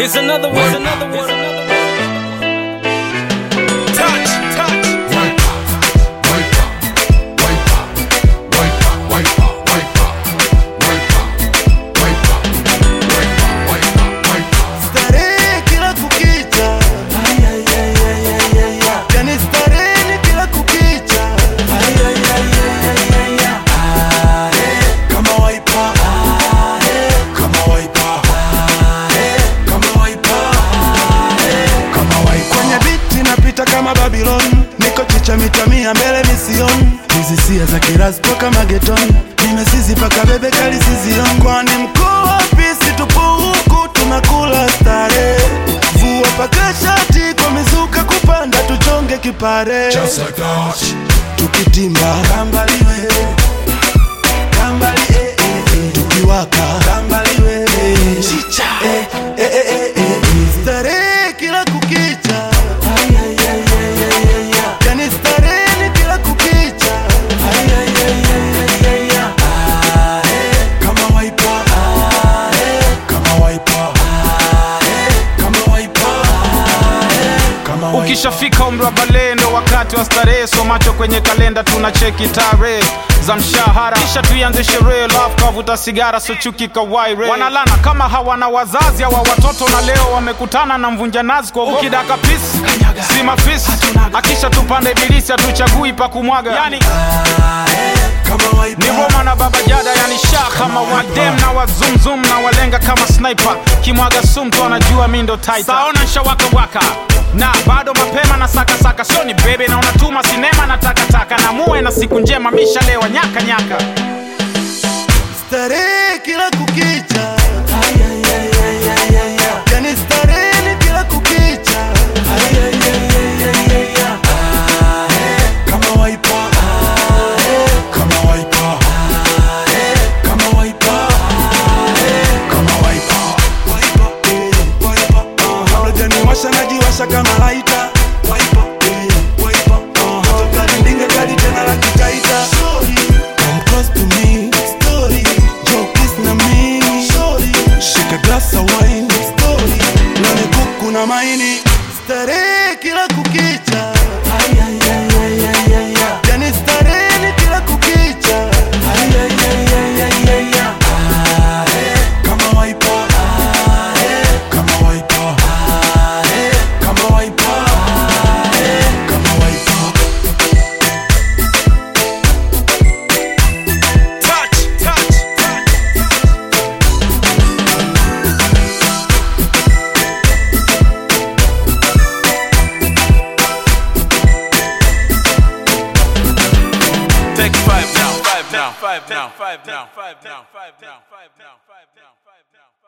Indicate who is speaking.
Speaker 1: Here's another one. Here's another one. Here's another one. Touch, touch.
Speaker 2: Starehe kila kukicha, yani starehe ni kila kukicha, kama waipa, kama waipa, kama waipa, kama waipa. Kwenye biti napita kama Babylon, niko chicha mita mia mbele mision, hizi sia za kiraspo kama geton, nimesizi paka bebe kali sizion, kwani mkuu wapi? Si tupo huku tunakula stare, vua paka shati kwa mizuka kupanda, tuchonge kipare
Speaker 3: Just like that.
Speaker 2: tukitimba kambaliwe kambali eh, eh, eh. tukiwaka kambaliwe chicha eh, eh, eh, eh, eh, eh. starehe kila kukicha yani starehe ni kila kukicha kama waipa kama waipa kama waipa kama waipa
Speaker 4: ukishafika umri wa bale ndo wakati wa starehe so macho kwenye kalenda tuna cheki tarehe za mshahara kisha tuianze sherehe love kavuta sigara so chuki kawaire wanalana kama hawana wazazi hawa watoto na leo wamekutana na mvunja nazi kwa ukidaka pisi si mafisi akisha tupande ibilisi hatuchagui pa kumwaga yani
Speaker 2: kama waipa
Speaker 4: ni Roma na baba jada yani sha kama wadem na wazumzum na walenga kama sniper kimwaga sumtu anajua mi ndo titan saona nshawaka waka na bado mapema na sakasaka sio ni bebe na unatuma sinema na takataka na muwe na siku njema mishalewa nyaka nyaka
Speaker 2: starehe kila kukicha yani starehe ni kila kukicha kama waipa kama waipa kama waipa kama waipa waipa eh, waipa uh, kabla janiwasha najiwasha kama laita waipa eh, waipa uh, hata kali ndinge kali tena la kikaita Come close to me, story. Joe kiss na mimi, story. Shika glass of wine, story. Nane kuku na maini, starehe kila kukicha. Yani starehe ni kila kukicha. Kama waipa, kama waipa, kama waipa, kama waipa.
Speaker 1: Touch, touch, touch.
Speaker 5: Take five now, five now, five now, five now, five now, five now, five now, five now, five now.